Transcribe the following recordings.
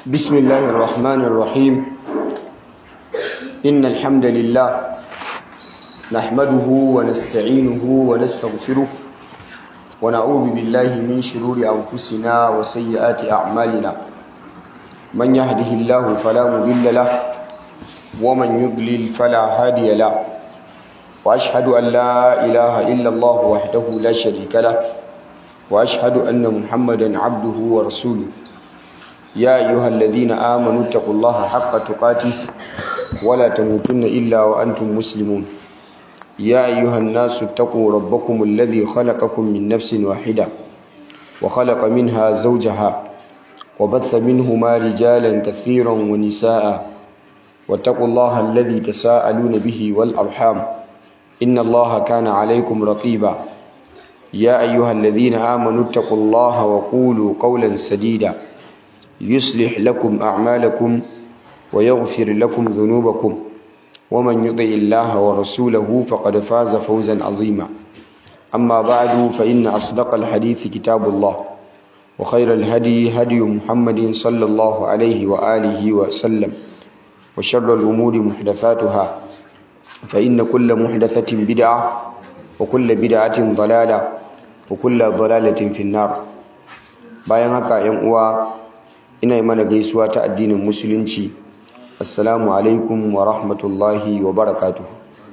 بسم الله الرحمن الرحيم إن الحمد لله نحمده ونستعينه ونستغفره ونعوذ بالله من شرور أنفسنا وسيئات أعمالنا من يهده الله فلا مضل له ومن يضلل فلا هادي له وأشهد أن لا إله إلا الله وحده لا شريك له وأشهد أن محمدا عبده ورسوله يا أيها الذين آمنوا اتقوا الله حق تقاته ولا تموتن إلا وأنتم مسلمون يا أيها الناس اتقوا ربكم الذي خلقكم من نفس واحدة وخلق منها زوجها وبث منهما رجالا كثيرا ونساء واتقوا الله الذي تساءلون به والأرحام إن الله كان عليكم رقيبا يا أيها الذين آمنوا اتقوا الله وقولوا قولا سديدا يصلح لكم أعمالكم ويغفر لكم ذنوبكم ومن يطع الله ورسوله فقد فاز فوزا عظيما أما بعد فإن أصدق الحديث كتاب الله وخير الهدي هدي محمد صلى الله عليه وآله وسلم وشر الأمور محدثاتها فإن كل محدثة بدعة وكل بدعة ضلالة وكل ضلالة في النار bayan haka yan uwa ina yi mana gaisuwa ta addinin musulunci assalamu alaikum wa rahmatullahi wa barakatuhu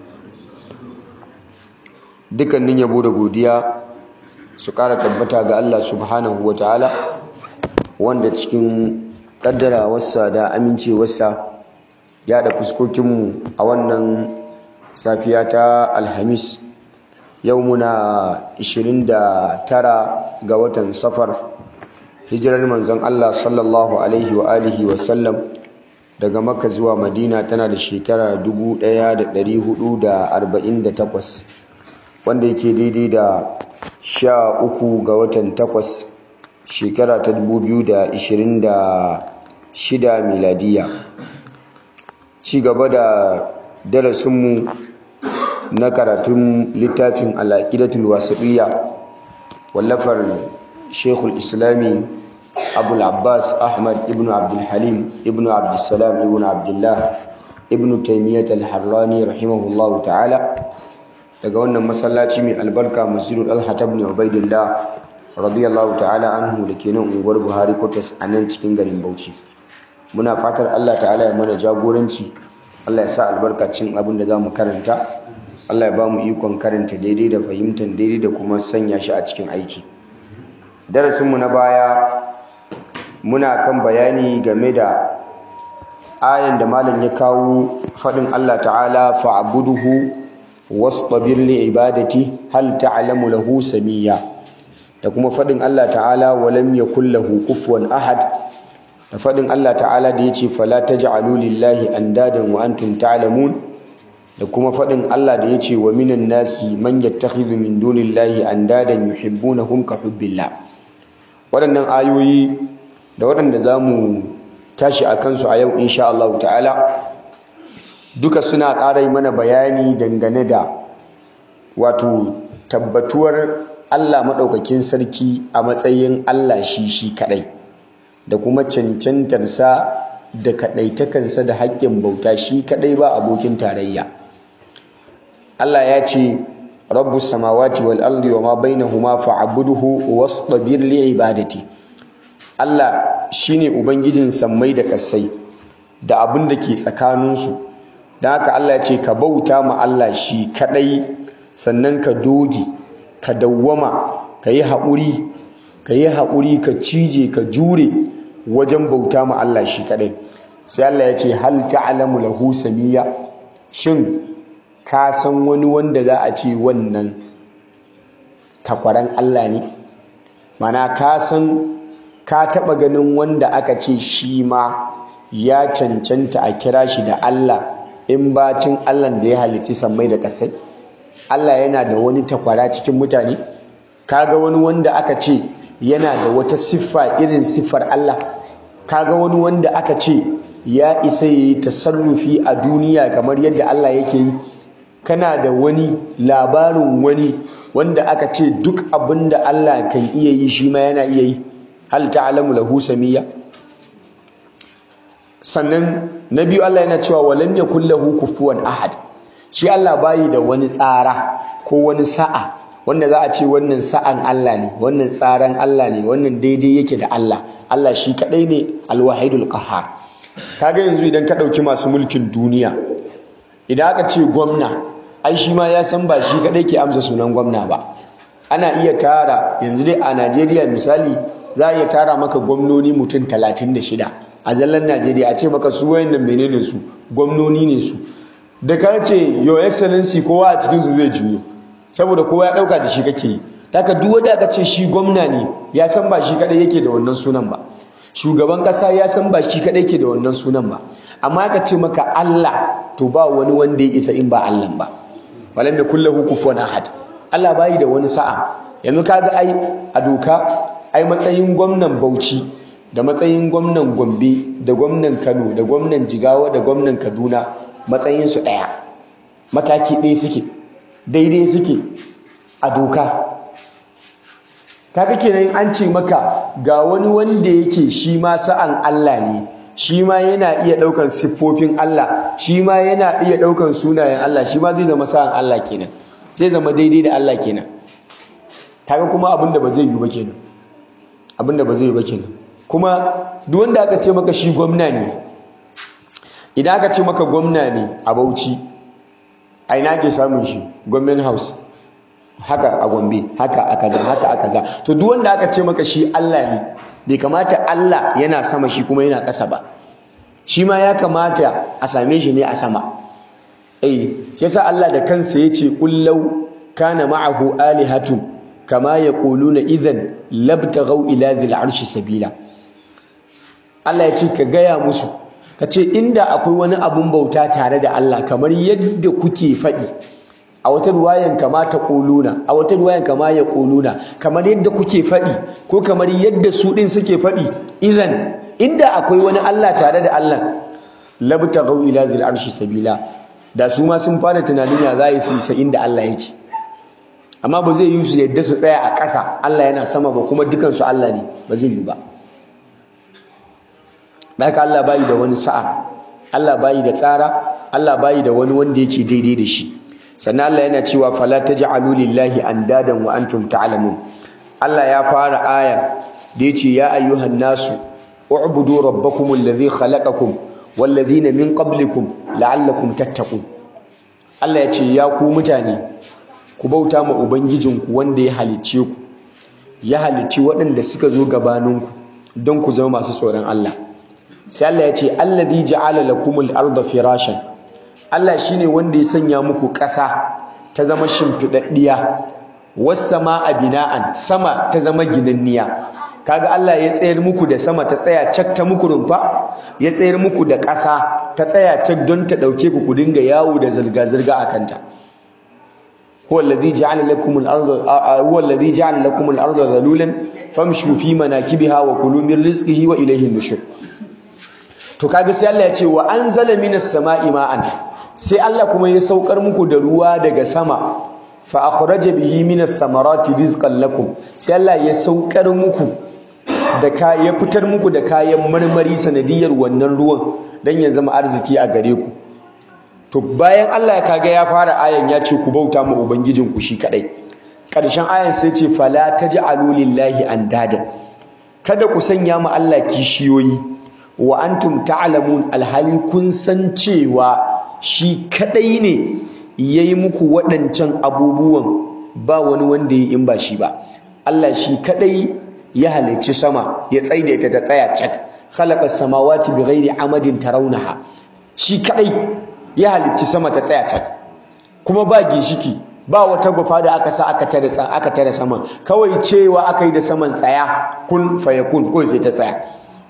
dukkanin yabo da godiya su kara tabbata ga Allah subhanahu wa ta'ala wanda cikin kaddarawarsa da amincewarsa ya da fuskokinmu a wannan safiya ta alhamis yau muna 29 ga watan safar hijirar manzon Allah sallallahu alaihi wa alihi wa sallam daga makka zuwa madina tana da shekara 1448 wanda yake daidai da sha uku ga watan takwas shekara ta 2026 miladiya ci gaba da darasinmu na karatun littafin al'aqidatul wasiqiyya wallafar shekul islami abul abbas ahmad ibn abdulhalim ibn abdulsalam ibn abdullah ibn taimiyyat al-harrani rahimahullahu ta'ala daga wannan masallaci mai albarka masjidul alhata ibn ubaidillah radiyallahu ta'ala anhu da ke nan unguwar buhari kotas a nan cikin garin bauchi muna fatar allah ta'ala ya mana jagoranci allah ya sa albarkacin abin da za mu karanta allah ya ba mu ikon karanta daidai da fahimtar daidai da kuma sanya shi a cikin aiki darasinmu na baya muna kan bayani game da ayan da malam ya kawo faɗin Allah ta'ala fa'buduhu wastabir li ibadati hal ta'lamu lahu samiyya da kuma faɗin Allah ta'ala walam yakul lahu kufuwan ahad da faɗin Allah ta'ala da yace fala taj'alu lillahi andadan wa antum ta'lamun da kuma faɗin Allah da yace wa minan nasi man yattakhidhu min dunillahi andadan yuhibbunahum ka hubbillah waɗannan ayoyi da waɗanda za mu tashi a kansu a yau insha Allah ta'ala duka suna ƙara mana bayani dangane da wato tabbatuwar Allah maɗaukakin sarki a matsayin Allah shi shi kaɗai da kuma cancantarsa da kaɗaitakansa da haƙƙin bauta shi kaɗai ba abokin tarayya Allah ya ce rabbus samawati wal ardi wama bainahuma fa'budhu wastabir li ibadati Allah shine ubangijin sammai da kasai da abin da ke tsakanin su dan haka Allah ya ce ka bauta ma Allah shi kadai sannan ka doge ka dawwama ka yi haƙuri ka yi haƙuri ka cije ka jure wajen bauta ma Allah shi kadai sai Allah ya ce hal ta'lamu lahu samiyya shin ka san wani wanda za a ce wannan takwaran Allah ne mana ka san ka taɓa ganin wanda aka ce shi ma ya cancanta a kira shi da Allah in bacin Allah da ya halitti sammai da ƙasai Allah yana da wani takwara cikin mutane kaga wani wanda aka ce yana da wata siffa irin siffar Allah kaga wani wanda aka ce ya isa yayi tasarrufi a duniya kamar yadda Allah yake yi kana da wani labarin wani wanda aka ce duk abin da Allah kan iya yi shi ma yana iya yi hal ta'lamu lahu samiyya sannan na biyu Allah yana cewa walam yakul lahu kufuwan ahad shi Allah bayi da wani tsara ko wani sa'a wanda za a ce wannan sa'an Allah ne wannan tsaran Allah ne wannan daidai yake da Allah Allah shi kadai ne alwahidul qahhar kaga yanzu idan ka dauki masu mulkin duniya idan aka ce gwamna ai shi ma ya san ba shi kadai ke amsa sunan gwamna ba ana iya tara yanzu dai a Najeriya misali za a iya tara maka gwamnoni mutum 36 a zallan Najeriya a ce maka su wayannan menene su gwamnoni ne su da ka ce your excellency kowa a cikin su zai juyo saboda kowa ya dauka da shi kake yi daga duk wanda aka ce shi gwamna ne ya san ba shi kadai yake da wannan sunan ba shugaban kasa ya san ba shi kadai yake da wannan sunan ba amma aka ce maka Allah to ba wani wanda ya isa in ba Allah ba walam yakul lahu kufuwan ahad Allah bayi da wani sa'a yanzu kaga ai a doka ai matsayin gwamnan Bauchi da matsayin gwamnan Gombe da gwamnan Kano da gwamnan Jigawa da gwamnan Kaduna matsayin su daya mataki ɗaya suke daidai suke a doka kaga kenan an ce maka ga wani wanda yake shi ma sa'an Allah ne shi ma yana iya ɗaukan siffofin Allah shi ma yana iya ɗaukan sunayen Allah shi ma zai zama sa'an Allah kenan zai zama daidai da Allah kenan kaga kuma abin da ba zai yi ba kenan abin da ba zai yi ba kenan kuma duk wanda aka ce maka shi gwamna ne idan aka ce maka gwamna ne a Bauchi a ina ke samun shi government house haka a Gombe haka a kaza haka a kaza to duk wanda aka ce maka shi Allah ne bai kamata Allah yana sama shi kuma yana ƙasa ba shi ma ya kamata a same shi ne a sama eh shi yasa Allah da kansa yace kullau kana ma'ahu alihatun kama yaquluna idan labtaghaw ila dhil arshi sabila Allah ya ce ka gaya musu ka ce inda akwai wani abun bauta tare da Allah kamar yadda kuke faɗi a wata ruwayan kama ta ƙuluna a wata ruwayan kama ya ƙuluna kamar yadda kuke faɗi ko kamar yadda su ɗin suke faɗi idan inda akwai wani Allah tare da Allah labta gau ila zil arshi sabila da su ma sun fara tunanin ya za yi su isa inda Allah yake amma ba zai yi su yadda su tsaya a ƙasa Allah yana sama ba kuma dukansu Allah ne ba zai yi ba haka Allah bayi da wani sa'a Allah bayi da tsara Allah bayi da wani wanda yake daidai da shi sannan Allah yana cewa fala taj'alu lillahi andadan wa antum ta'lamun Allah ya fara aya da yace ya ayyuhan nasu u'budu rabbakum alladhi khalaqakum walladhina min qablikum la'allakum tattaqun Allah ya ce ya ku mutane ku bauta ma ubangijinku wanda ya halicce ku ya halicci waɗanda suka zo gabaninku don ku zama masu tsoron Allah sai Allah ya ce alladhi ja'ala lakumul arda firashan Allah shine wanda ya sanya muku ƙasa ta zama shimfidaddiya was samaa bina'an sama ta zama ginanniya kaga Allah ya tsayar muku da sama ta tsaya cak ta muku rumfa ya tsayar muku da ƙasa ta tsaya cak don ta dauke ku ku dinga yawo da zirga zirga akan ta huwa alladhi ja'ala lakumul arda huwa alladhi ja'ala lakumul arda dhalulan famshu fi manakibiha wa kulu min rizqihi wa ilayhi nushur to kaga sai Allah ya ce wa anzala minas sama'i ma'an sai Allah kuma ya saukar muku da ruwa daga sama fa akhraja bihi minas samarati rizqan lakum sai Allah ya saukar muku da ka ya fitar muku da kayan marmari sanadiyar wannan ruwan dan ya zama arziki a gare ku to bayan Allah ya kaga ya fara ayan ya ce ku bauta ma ubangijin ku shi kadai karshen ayan sai ce fala taj'alu lillahi andada kada ku sanya ma Allah kishiyoyi wa antum ta'lamun alhali kun san cewa shi kadai ne yayi muku waɗancan abubuwan ba wani wanda ya in ba shi ba Allah shi kadai ya halicci sama ya tsaida ta ta tsaya cak khalaqa samawati bighairi amadin tarawnaha shi kadai ya halicci sama ta tsaya cak kuma ba gishiki ba wata gufa da aka sa aka tare aka tare sama kawai cewa aka yi da saman tsaya kun fayakun ko sai ta tsaya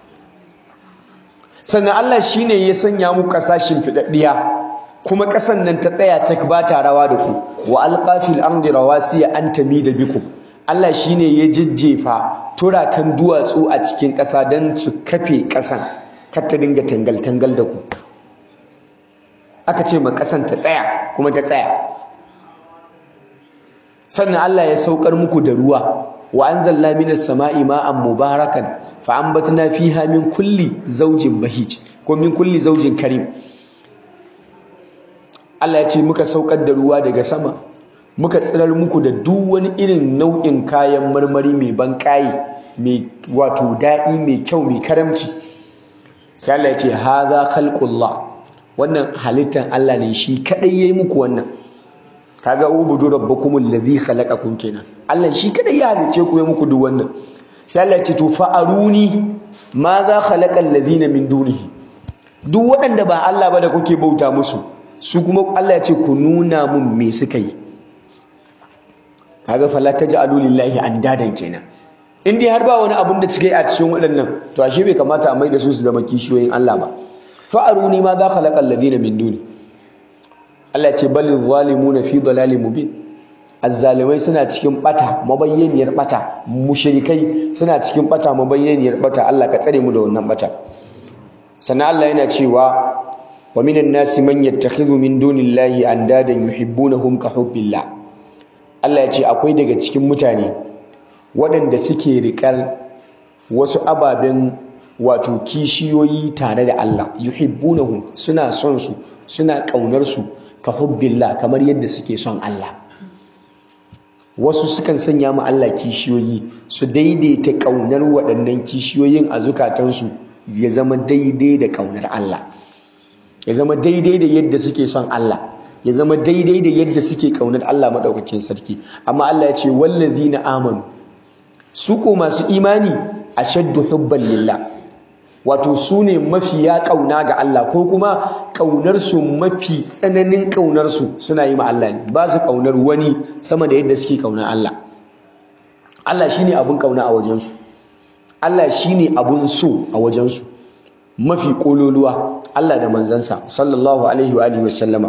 sannan Allah shine ya sanya mu kasashin fidaddiya kuma kasan nan ta tsaya ta ba ta rawa da ku wa alqafil ardi rawasiya an tamida bikum Allah shine ya jijjefa turakan duwatsu a cikin ƙasa don su kafe ƙasan kar ta dinga tangal tangal da ku aka ce ma ƙasan ta tsaya kuma ta tsaya sannan Allah ya saukar muku da ruwa wa anzalna minas sama'i ma'an mubarakan fa anbatna fiha min kulli zawjin bahij ko min kulli zawjin karim Allah ya ce muka saukar da ruwa daga sama muka tsirar muku da duk wani irin nau'in kayan marmari mai ban mai wato daɗi mai kyau mai karamci sai Allah ya ce hadha khalqullah wannan halittan Allah ne shi kadai yayi muku wannan kaga ubudu rabbakumul ladhi khalaqakum kenan Allah shi kadai ya halice ku ya muku duk wannan sai Allah ya ce to fa aruni ma za khalaqal ladina min dunihi duk waɗanda ba Allah ba da kuke bauta musu su kuma Allah ya ce ku nuna mun me suka yi kaga fala taj'alu lillahi andadan kenan in dai har ba wani abun da suka yi a cikin waɗannan to ashe bai kamata a maida su su zama kishiyoyin Allah ba fa aruni ma za khalaqal ladina min duni Allah ya ce bal zalimuna fi dalalin mubin azzalimai suna cikin bata mabayyaniyar bata mushrikai suna cikin bata mabayyaniyar bata Allah ka tsare mu da wannan bata sannan Allah yana cewa wa minan nasi man yattakhidhu min dunillahi andadan yuhibbunahum ka hubbillah Allah ya ce akwai daga cikin mutane waɗanda suke riƙar wasu ababen wato kishiyoyi tare da Allah yuhibbunahum suna son su suna ƙaunar su ka hubbillah kamar yadda suke son Allah wasu sukan sanya mu Allah kishiyoyi su daidaita ƙaunar waɗannan kishiyoyin a zukatansu ya zama daidai da ƙaunar Allah ya zama daidai da yadda suke son Allah ya zama daidai da yadda suke ƙaunar Allah maɗaukakin sarki amma Allah ya ce wallazina amanu su ko masu imani ashaddu hubban lillah wato su ne mafiya ƙauna ga Allah ko kuma ƙaunarsu mafi tsananin ƙaunarsu suna yi ma Allah ne ba su ƙaunar wani sama da yadda suke ƙaunar Allah Allah shi ne abin ƙauna a wajensu Allah shi ne abin so a wajensu mafi ƙololuwa Allah da manzansa sallallahu alaihi wa alihi wasallama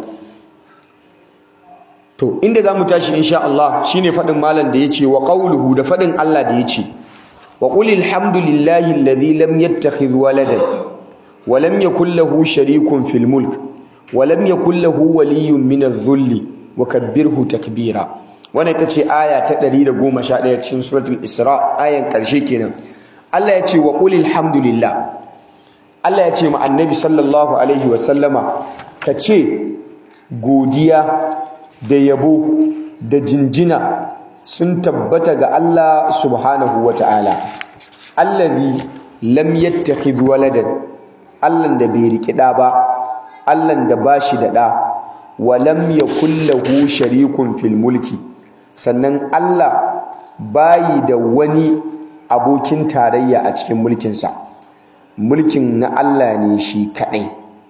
to inda za mu tashi insha Allah shine faɗin malam da ya ce wa ƙauluhu da faɗin Allah da ya ce وقل الحمد لله الذي لم يتخذ ولدا ولم يكن له شريك في الملك ولم يكن له ولي من الذل وكبره تكبيرا wannan ita ce aya ta 111 cikin suratul isra ayan karshe kenan Allah ya ce wa qul alhamdulillah Allah ya ce ma annabi sallallahu alaihi wa sallama ka ce godiya da yabo da jinjina sun tabbata ga Allah subhanahu wa ta'ala allazi lam yattakhidh waladan Allah da bai riki da ba Allah da bashi da da wa lam yakul lahu sharikun fil mulki sannan Allah bayi da wani abokin tarayya a cikin mulkinsa mulkin na Allah ne shi kadai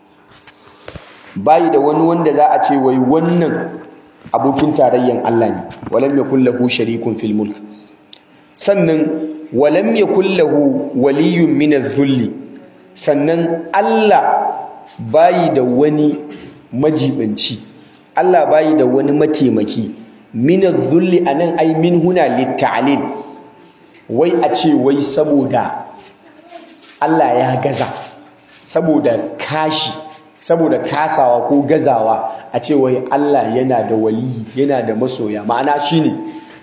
bayi da wani wanda za a ce wai wannan abokin tarayyan Allah ne walam yakul lahu sharikun fil mulk sannan walam yakul lahu waliyyun min adh-dhulli sannan Allah bayi da wani majibanci Allah bayi da wani mataimaki min adh-dhulli anan ai min huna lit-ta'lil wai a ce wai saboda Allah ya gaza saboda kashi saboda kasawa ko gazawa a ce wai Allah yana da waliyi yana da masoya ma'ana shine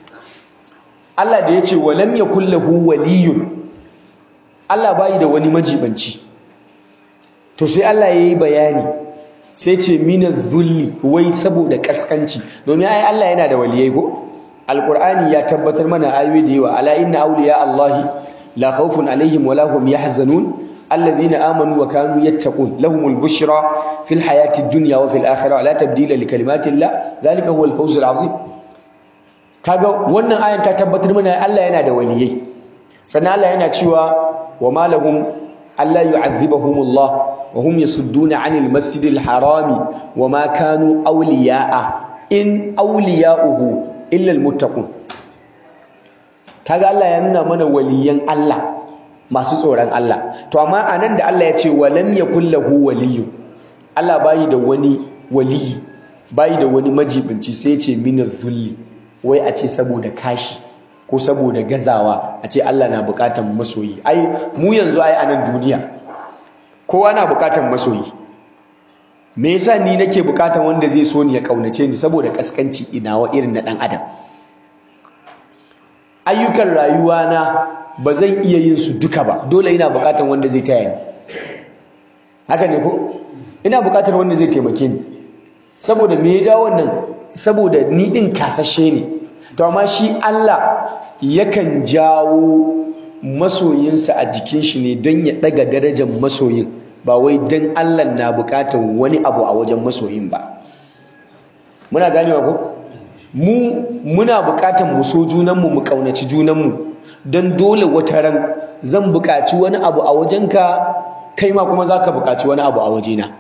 Allah da yace walam yakul lahu waliyun Allah bai da wani majibanci to sai Allah yayi bayani sai ce minaz zulli wai saboda kaskanci domin ai Allah yana da waliyai ko alqur'ani ya tabbatar mana ayoyi da yawa ala inna awliya allahi la khawfun alaihim wala hum yahzanun الذين آمنوا وكانوا يتقون لهم البشرى في الحياة الدنيا وفي الآخرة لا تبديل لكلمات الله ذلك هو الفوز العظيم kaga wannan ayan ta tabbatar mana Allah yana da waliyai sannan Allah yana cewa wa ma lahum alla yu'adhibahumullah wa hum yasudduna 'anil masjidil harami wa ma kanu awliya'a in awliya'uhu illa almuttaqun kaga Allah ya nuna mana waliyan Allah masu tsoron Allah to amma anan da Allah ya ce walam yakul lahu waliyyu Allah bayi da wani waliyi bayi da wani majibinci sai ya ce minaz zulli wai a ce saboda kashi ko saboda gazawa a ce Allah na bukatan masoyi ai mu yanzu ai anan duniya kowa na bukatan masoyi me yasa ni nake bukatan wanda zai so ni ya kaunace ni saboda kaskanci inawa irin na dan adam ayyukan rayuwa na ba zan iya yin su duka ba dole ina buƙatar wanda zai taya ni haka ne ko ina buƙatar wanda zai taimake ni saboda me ya jawo wannan saboda ni din kasashe ne to amma shi Allah yakan jawo masoyinsa a jikin shi ne don ya daga darajar masoyin ba wai don Allah na buƙatar wani abu a wajen masoyin ba muna ganewa ko mu muna buƙatar mu so junanmu mu ƙaunaci junanmu don dole wata ran zan buƙaci wani abu a wajenka kai ma kuma za ka buƙaci wani abu a wajena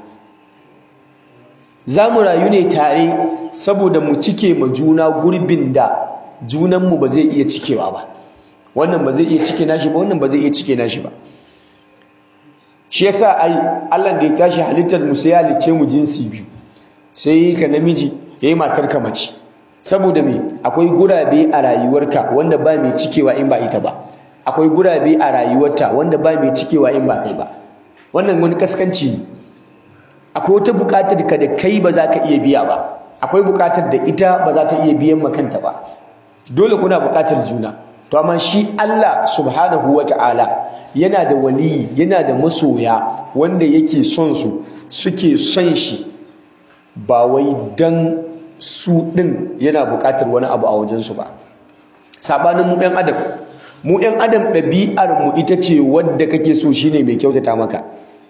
za mu rayu ne tare saboda mu cike ma juna gurbin da junanmu ba zai iya cikewa ba wannan ba zai iya cike nashi ba wannan ba zai iya cike nashi ba shi yasa ai Allah da ya tashi halittar mu sai ya halicce mu jinsi biyu sai ka namiji yayi matar ka mace saboda me akwai gurabe a rayuwarka wanda ba mai cikewa in ba ita ba akwai gurabe a rayuwarta wanda ba mai cikewa in ba kai ba wannan wani kaskanci ne akwai wata buƙatar ka da kai ba za ka iya biya ba akwai buƙatar da ita ba za ta iya biyan makanta ba dole kuna buƙatar juna to amma shi Allah subhanahu wata'ala yana da waliyi yana da masoya wanda yake son su suke son shi ba wai dan su ɗin yana buƙatar wani abu a wajensu ba saɓanin mu ɗan adam mu ɗan adam ɗabi'ar mu ita ce wadda kake so shine mai kyautata maka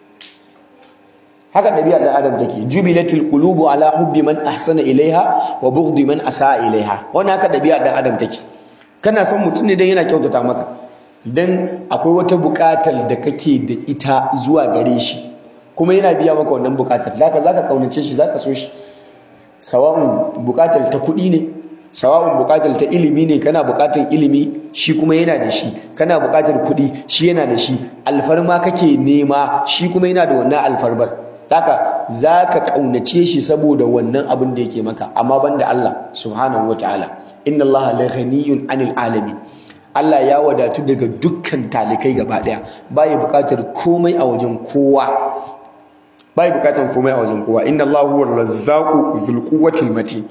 haka ɗabi'ar ɗan adam take jubilatil qulubu ala hubbi man ahsana ilaiha wa bughdi man asaa ilaiha wannan haka ɗabi'ar ɗan adam take kana son mutum ne dan yana kyautata maka dan akwai wata buƙatar da kake da ita zuwa gare shi kuma yana biya maka wannan buƙatar zaka zaka kaunace shi zaka so shi sawa'un buƙatar ta kuɗi ne sawa'un buƙatar ta ilimi ne kana buƙatar ilimi shi kuma yana da shi kana buƙatar kuɗi shi yana da shi alfarma kake nema shi kuma yana da wannan alfarmar haka zaka kaunace shi saboda wannan abin da yake maka amma banda Allah subhanahu wataala inna Allah la ghaniyun anil alamin Allah ya wadatu daga dukkan talikai gaba daya bai buƙatar komai a wajen kowa bai buƙatar komai a wajen kowa inna Allah huwa razzaqu dhul quwwatil matin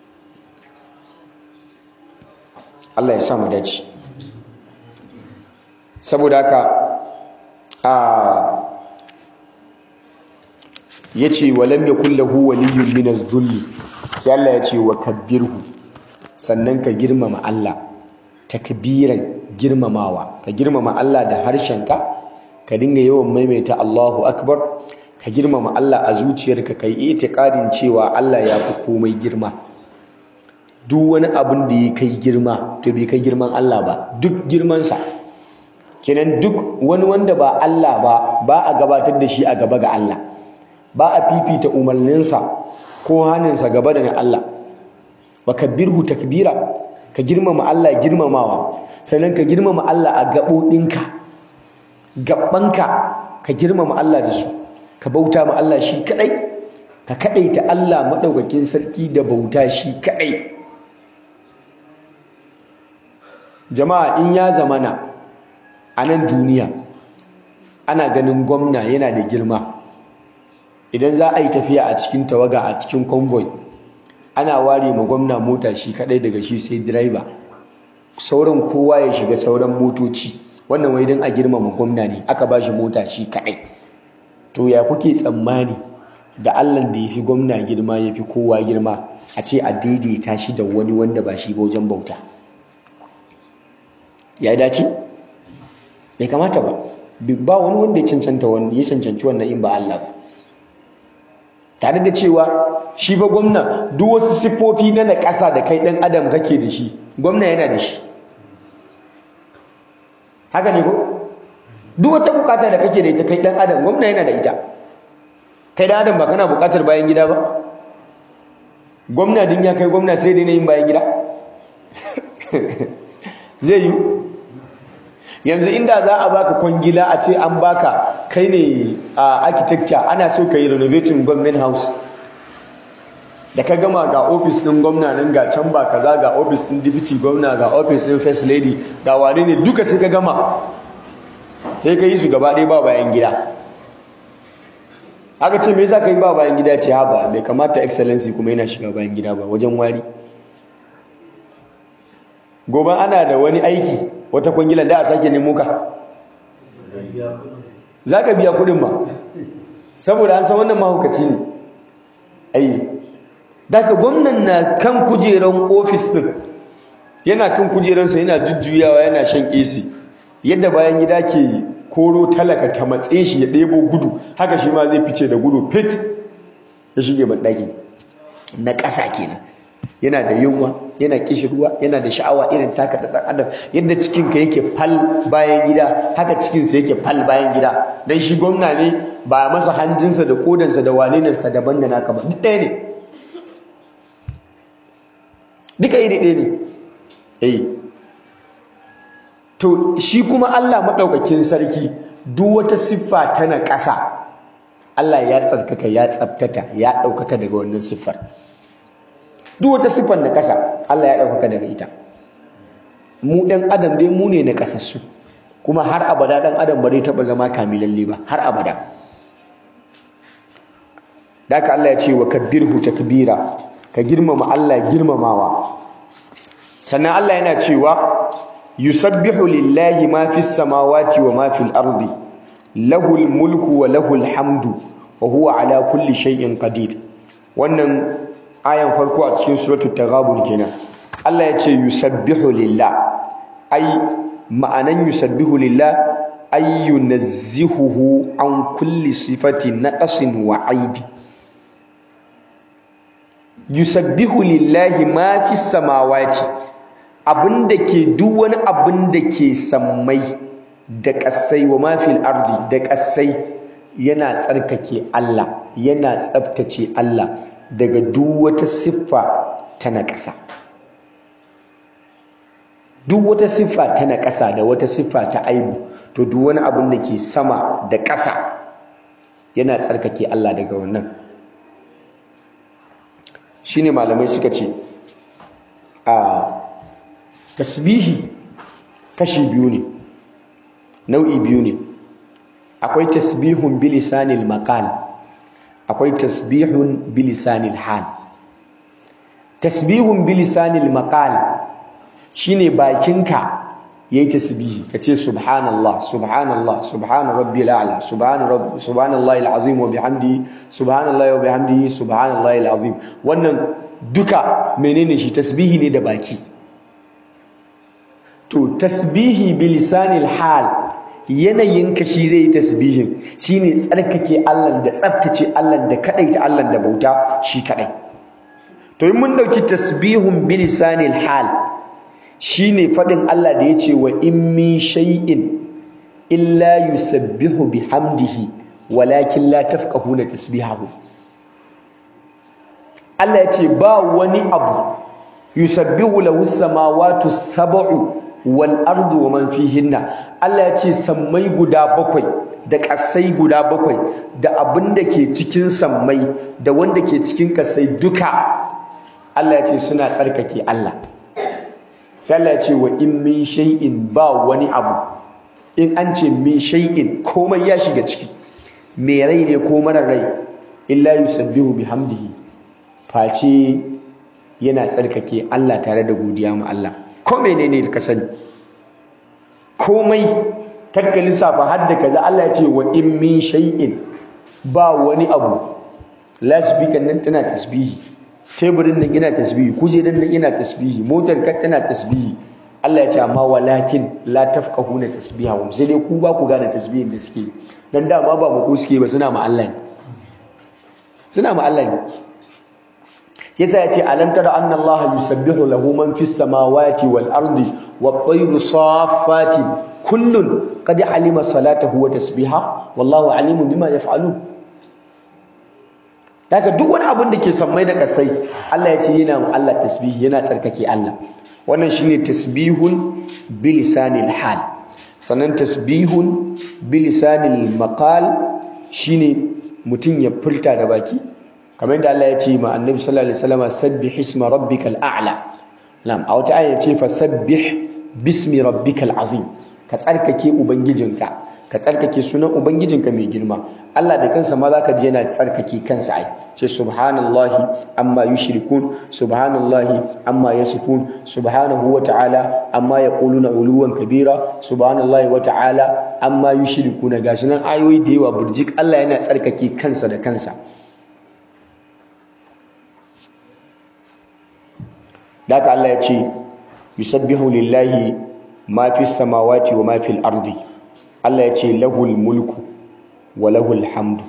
Allah ya sa mu dace saboda haka a yace walam yakul lahu waliyyun min adh-dhulli sai Allah yace wa kabbirhu sannan ka girmama Allah takbiran girmamawa ka girmama Allah da harshenka ka dinga yawan maimaita Allahu akbar ka girmama Allah a zuciyarka kai itiqadin cewa Allah ya fi komai girma duk wani abin da ya kai girma to bai kai girman Allah ba duk girmansa kenan duk wani wanda ba Allah ba ba a gabatar da shi a gaba ga Allah ba a fifita umarninsa ko haninsa gaba da na Allah wa kabbirhu takbira ka girmama Allah girmamawa sannan ka girmama Allah a gaɓoɗinka gaɓanka ka girmama Allah da su ka bauta ma Allah shi kaɗai ka kaɗaita Allah maɗaukakin sarki da bauta shi kaɗai jama'a in ya zamana a nan duniya ana ganin gwamna yana da girma idan za a yi tafiya a cikin tawaga a cikin convoy ana ware ma gwamna mota shi kadai daga shi sai driver sauran kowa ya shiga sauran motoci wannan wai don a girmama gwamna ne aka ba shi mota shi kadai to ya kuke tsammani da allah da ya fi gwamna girma ya fi kowa girma a ce a daidaita shi da wani wanda ba shi ba wajen bauta ya dace bai kamata ba ba wani wanda ya cancanta wani ya cancanci wannan in ba Allah ba tare da cewa shi ba gwamna duk wasu siffofi na na ƙasa da kai ɗan adam kake da shi gwamna yana da shi haka ne ko duk wata bukata da kake da ita kai ɗan adam gwamna yana da ita kai ɗan adam ba kana bukatar bayan gida ba gwamna din ya kai gwamna sai dai na yin bayan gida zai yi yanzu inda za a baka kwangila a ce an baka kai ne a architecture ana so ka yi renovating government house da ka gama ga ofis ɗin gwamna nan ga can ba kaza ga ofis ɗin deputy gwamna ga ofis ɗin first lady ga wane ne duka sai ka gama sai ka yi su gaba ɗaya ba bayan gida aka ce me yasa ka yi ba bayan gida ce ha ba bai kamata excellency kuma yana shiga bayan gida ba wajen wari gobe ana da wani aiki wata kwangilan da a sake nemo ka za ka biya kudin ma saboda an san wannan mahaukaci ne ai daga gwamnan na kan kujeran ofis din yana kan kujeransa yana jujjuyawa yana shan AC yadda bayan gida ke koro talaka ta matse shi ya ɗebo gudu haka shi ma zai fice da gudu fit ya shige banɗaki na ƙasa kenan yana da yunwa yana kishirwa yana da sha'awa irin taka da ɗan adam yadda cikinka yake fal bayan gida haka cikinsa yake fal bayan gida dan shi gwamna ne ba masa hanjinsa da kodansa da walinansa daban da naka ba duk ɗaya ne duka iri ɗaya ne eh to shi kuma Allah maɗaukakin sarki duk wata siffa tana ƙasa Allah ya tsarkaka ya tsabtata ya ɗaukaka daga wannan siffar duk wata siffar na ƙasa Allah ya ɗaukaka daga ita mu ɗan adam dai mu ne na ƙasassu kuma har abada ɗan adam ba zai taɓa zama kamilalle ba har abada Daka Allah ya ce wa kabbirhu takbira ka girmama Allah girmamawa sannan Allah yana cewa yusabbihu lillahi ma fis samawati wa ma fil ardi lahul mulku wa lahul hamdu wa huwa ala kulli shay'in qadir wannan ayan farko a cikin suratul taghabun kenan Allah ya ce yusabbihu lillah ai ma'anan yusabbihu lillah ay yunazzihuhu an kulli sifatin naqsin wa aibi yusabbihu lillahi ma fis samawati abinda ke duk wani abin da ke sammai da ƙasai wa mafil ardi da ƙasai yana tsarkake Allah yana tsabtace Allah daga duk wata siffa ta naƙasa duk wata siffa ta naƙasa da wata siffa ta aibu to duk wani abin da ke sama da ƙasa yana tsarkake Allah daga wannan shine malamai suka ce a tasbihi kashi biyu ne nau'i biyu ne akwai tasbihun bilisanil maqal akwai tasbihun bilisanil hal tasbihun bilisanil maqal shine bakinka yayi tasbihi kace subhanallah subhanallah subhana rabbil a'la subhana rabb subhanallahi alazim wa bihamdihi subhanallahi wa bihamdihi subhanallahi alazim wannan duka menene shi tasbihi ne da baki to tasbihi bilisanil hal yanayin ka shi zai tasbihin shine tsarkake Allah da tsaftace Allah da kadaita Allah da bauta shi kadai to in mun dauki tasbihun bilisanil hal shine fadin Allah da yace wa in min shay'in illa yusabbihu bihamdihi walakin la tafqahuna tasbihahu Allah yace ba wani abu yusabbihu lahu samawati sab'u wal ardu wa man fihinna Allah ya ce sammai guda bakwai da ƙasai guda bakwai da abin da ke cikin sammai da wanda ke cikin ƙasai duka Allah ya ce suna tsarkake Allah sai Allah ya ce wa in min shay'in ba wani abu in an ce min shay'in komai ya shiga ciki me rai ne ko marar rai illa yusabbihu bihamdihi face yana tsarkake Allah tare da godiya ma Allah ko menene da ka sani komai karka lissafa har da kaza Allah ya ce wa in min shay'in ba wani abu lasbikan nan tana tasbihi teburin nan yana tasbihi kujerar nan yana tasbihi motar ka tana tasbihi Allah ya ce amma walakin la tafqahuna tasbihahum sai dai ku ba ku gane tasbihin da suke dan dama ba mu ku suke ba suna ma Allah ne suna ma Allah ne yasa yace alam tara anna allaha yusabbihu lahu man fis samawati wal ardi wat tayru saffati kullun qad alima salatahu wa tasbiha wallahu alimun bima yaf'alun daga duk wani abin da ke sammai da kasai Allah yace yana Allah tasbihi yana tsarkake Allah wannan shine tasbihun bilisanil hal sannan tasbihun bilisanil maqal shine mutum ya furta da baki kamar yadda Allah ya ce ma annabi sallallahu alaihi wasallam sabbih isma rabbikal a'la na'am a wata aya ce fa sabbih bismi rabbikal azim ka tsarkake ubangijinka ka tsarkake sunan ubangijinka mai girma Allah da kansa ma zaka ji yana tsarkake kansa ai ce subhanallahi amma yushrikun subhanallahi amma yasifun subhanahu wa ta'ala amma yaquluna uluwan kabira subhanallahi wa ta'ala amma yushrikuna gashi nan ayoyi da yawa burjik Allah yana tsarkake kansa da kansa Daka Allah ya ce yusabbihu lillahi ma fi samawati wa ma fil ardi Allah ya ce lahul mulku wa lahul hamdu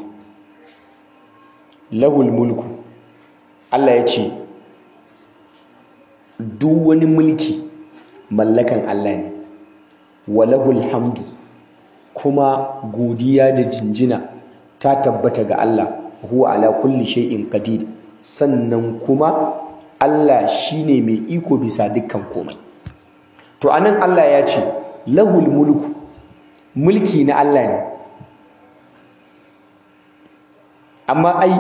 lahul mulku Allah ya ce duk wani mulki mallakan Allah ne wa lahul hamdu kuma godiya da jinjina ta tabbata ga Allah huwa ala kulli shay'in qadir sannan kuma Allah shine mai iko bisa dukkan komai to anan Allah ya ce lahul mulku mulki na Allah ne amma ai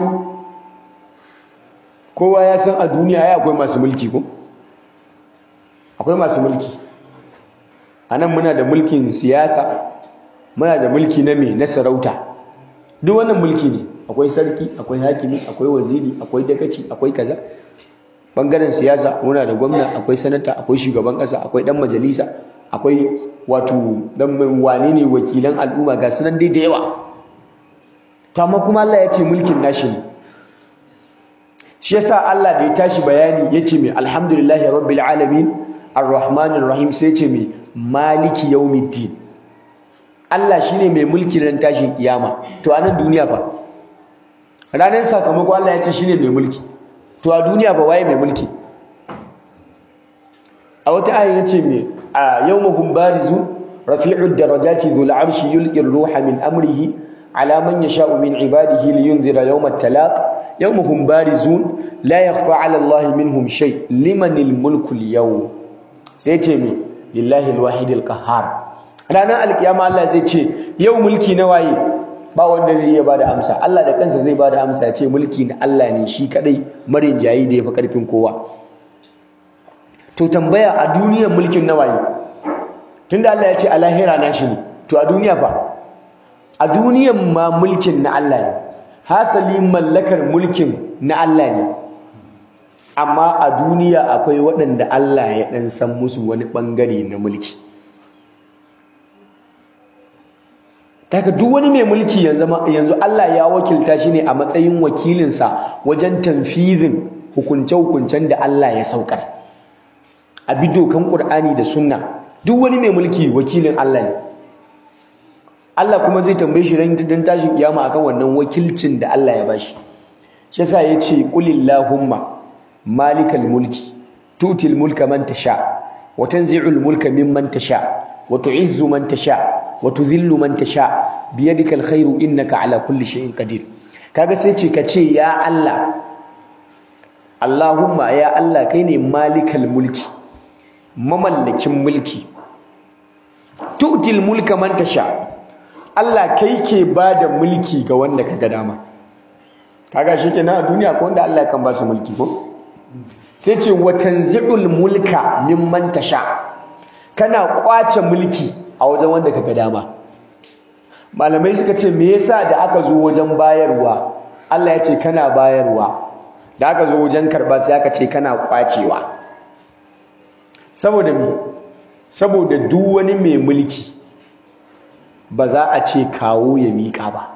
kowa ya san a duniya ai akwai masu mulki ko akwai masu mulki anan muna da mulkin siyasa muna da mulki na me na sarauta duk wannan mulki ne akwai sarki akwai hakimi akwai waziri akwai dakaci akwai kaza bangaren siyasa muna da gwamna akwai sanata akwai shugaban kasa akwai dan majalisa akwai wato dan wane ne wakilan al'umma ga sunan dai da yawa to amma kuma Allah ya ce mulkin nashi ne shi yasa Allah da ya tashi bayani yace mai alhamdulillahi rabbil alamin arrahmanir rahim sai yace mai maliki yawmiddin Allah shine mai mulki ran tashin kiyama to a nan duniya fa ranar sakamako Allah ya ce shine mai mulki to a duniya ba waye mai mulki a wata ayin yace me a yawmahum barizu rafi'ud darajati dhul arshi yulqi ruha min amrihi ala man yasha'u min ibadihi liyunzira yawmat talaq yawmahum barizun la yakhfa 'ala Allah minhum shay limanil mulku al-yawm sai ce me lillahi al-wahid al-qahhar ranar alkiyama Allah zai ce yau mulki na waye ba wanda zai iya bada amsa Allah da kansa zai bada amsa ya ce mulki na Allah ne shi kadai marin jayi da yafi karfin kowa to tambaya a duniyar mulkin na waye tunda Allah ya ce a lahira na shi ne to a duniya fa a duniyar ma mulkin na Allah ne hasali mallakar mulkin na Allah ne amma a duniya akwai waɗanda Allah ya ɗan san musu wani ɓangare na mulki daga duk wani mai mulki yanzu Allah ya wakilta shi ne a matsayin wakilinsa wajen tanfizin hukunce-hukuncen da Allah ya saukar a bi dokan Qur'ani da Sunna duk wani mai mulki wakilin Allah ne Allah kuma zai tambaye shi ran dan tashin kiyama akan wannan wakilcin da Allah ya bashi shi yasa yace qulillahumma malikal mulki tutil mulka man tasha wa tanzi'ul mulka mimman tasha wa tu'izzu man tasha watudhillu man tasha biyadika alkhairu innaka ala kulli shay'in qadir kaga sai ce kace ya Allah Allahumma ya Allah kai ne malikal mulki mamallakin mulki tu'til mulka man tasha Allah kai ke bada mulki ga wanda kaga dama kaga shikenan a duniya ko wanda Allah kan ba su mulki ko sai ce watanzi'ul mulka mimman tasha kana kwace mulki a wajen wanda kaga dama malamai suka ce me yasa da aka zo wajen bayarwa Allah ya ce kana bayarwa da aka zo wajen karba sai aka ce kana kwacewa saboda me saboda duk wani mai mulki ba za a ce kawo ya miƙa ba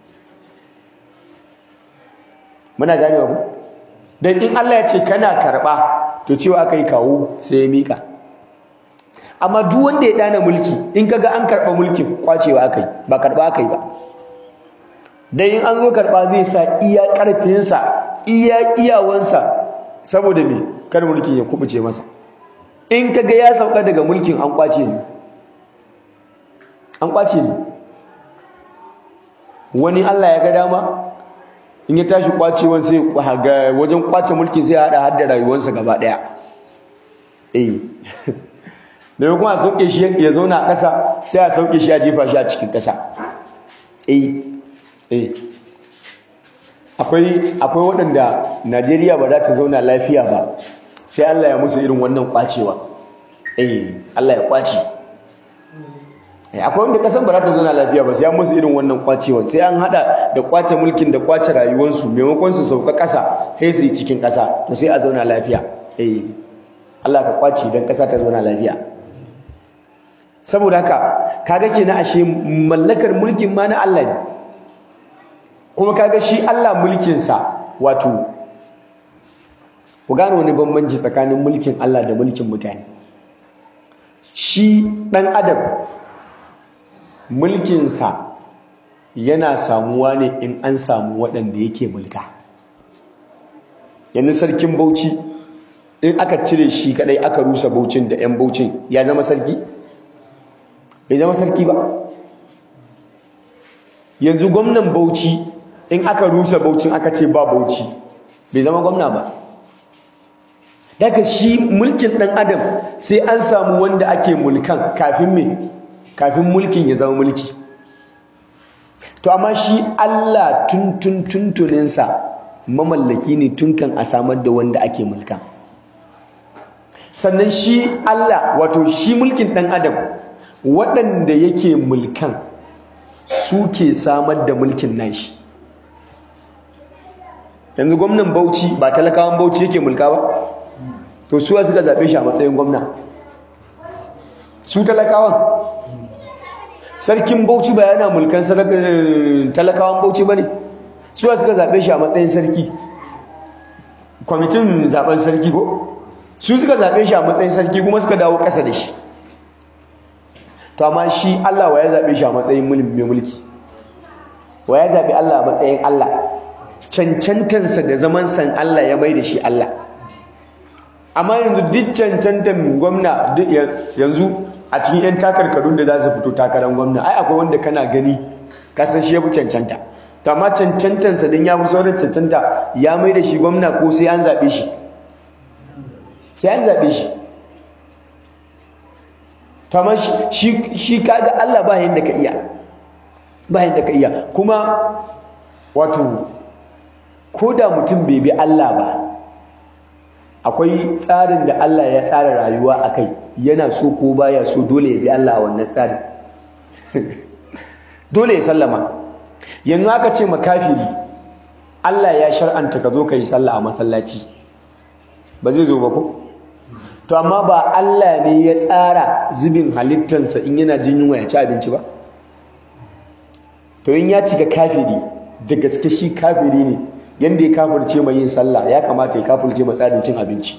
muna ganewa ku dan in Allah ya ce kana karba to cewa aka yi kawo sai ya miƙa amma duk wanda ya dana mulki in kaga an karba mulkin kwacewa akai ba karba akai ba dan in an zo karba zai sa iya karfinsa iya iyawansa saboda me kar mulkin ya kubuce masa in kaga ya sauka daga mulkin an kwace ni an kwace ni wani Allah ya ga dama in ya tashi kwacewan sai ga wajen kwace mulkin sai ya hada har da rayuwarsa gaba daya eh da kuma a sauke shi ya zauna a ƙasa sai a sauke shi a jefa shi a cikin ƙasa eh eh akwai akwai waɗanda Najeriya ba za ta zauna lafiya ba sai Allah ya musu irin wannan kwacewa eh Allah ya kwace akwai wanda kasan ba za ta zauna lafiya ba sai an musu irin wannan kwacewa sai an hada da kwace mulkin da kwace rayuwarsu maimakon su sauka kasa sai su yi cikin kasa to sai a zauna lafiya eh Allah ka kwace don kasa ta zauna lafiya saboda haka kaga kenan ashe mallakar mulkin ma na Allah ne kuma kaga shi Allah mulkin sa wato ku gane wani bambanci tsakanin mulkin Allah da mulkin mutane shi dan adam mulkinsa yana samuwa ne in an samu waɗanda yake mulka yanzu sarkin bauchi in aka cire shi kadai aka rusa baucin da 'yan baucin ya zama sarki? bai zama sarki ba yanzu gwamnan bauchi in aka rusa baucin aka ce ba bauchi bai zama gwamna ba daga shi mulkin ɗan adam sai an samu wanda ake mulkan kafin me kafin mulkin ya zama mulki to amma shi Allah tuntun tuntuninsa mamallaki ne tunkan a samar da wanda ake mulka sannan shi Allah wato shi mulkin ɗan adam waɗanda yake mulkan suke samar da mulkin nashi yanzu gwamnan bauchi ba talakawan bauchi yake mulka ba to suwa suka zaɓe shi a matsayin gwamna su talakawan sarkin bauchi ba yana mulkan talakawan bauchi ba ne suwa suka zaɓe shi a matsayin sarki kwamitin zaɓen sarki ko su suka zaɓe shi a matsayin sarki kuma suka dawo ƙasa da shi to amma shi Allah wa ya zaɓe shi a matsayin mai mulki wa ya zaɓe Allah a matsayin Allah cancantansa da zaman san Allah ya mai da shi Allah amma yanzu duk cancantan gwamna yanzu a cikin 'yan takarkarun da za su fito takarar gwamna ai akwai wanda kana gani kasan shi ya fi cancanta to amma cancantansa don ya fi sauran cancanta ya mai da shi gwamna ko sai an zaɓe shi sai an zaɓe shi to amma shi kaga Allah ba yadda ka iya ba yadda ka iya kuma wato ko da mutum bai bi Allah ba akwai tsarin da Allah ya tsara rayuwa a kai yana so ko baya so dole ya bi Allah a wannan tsarin dole ya sallama yanzu aka ce makafiri Allah ya shar'anta ka zo ka yi sallah a masallaci ba zai zo ba ko to amma ba Allah ne ya tsara zubin halittansa in yana jin yunwa ya ci abinci ba to in ya cika kafiri da gaske shi kafiri ne yanda ya kafirce mai yin sallah ya kamata ya kafirce mai tsarin cin abinci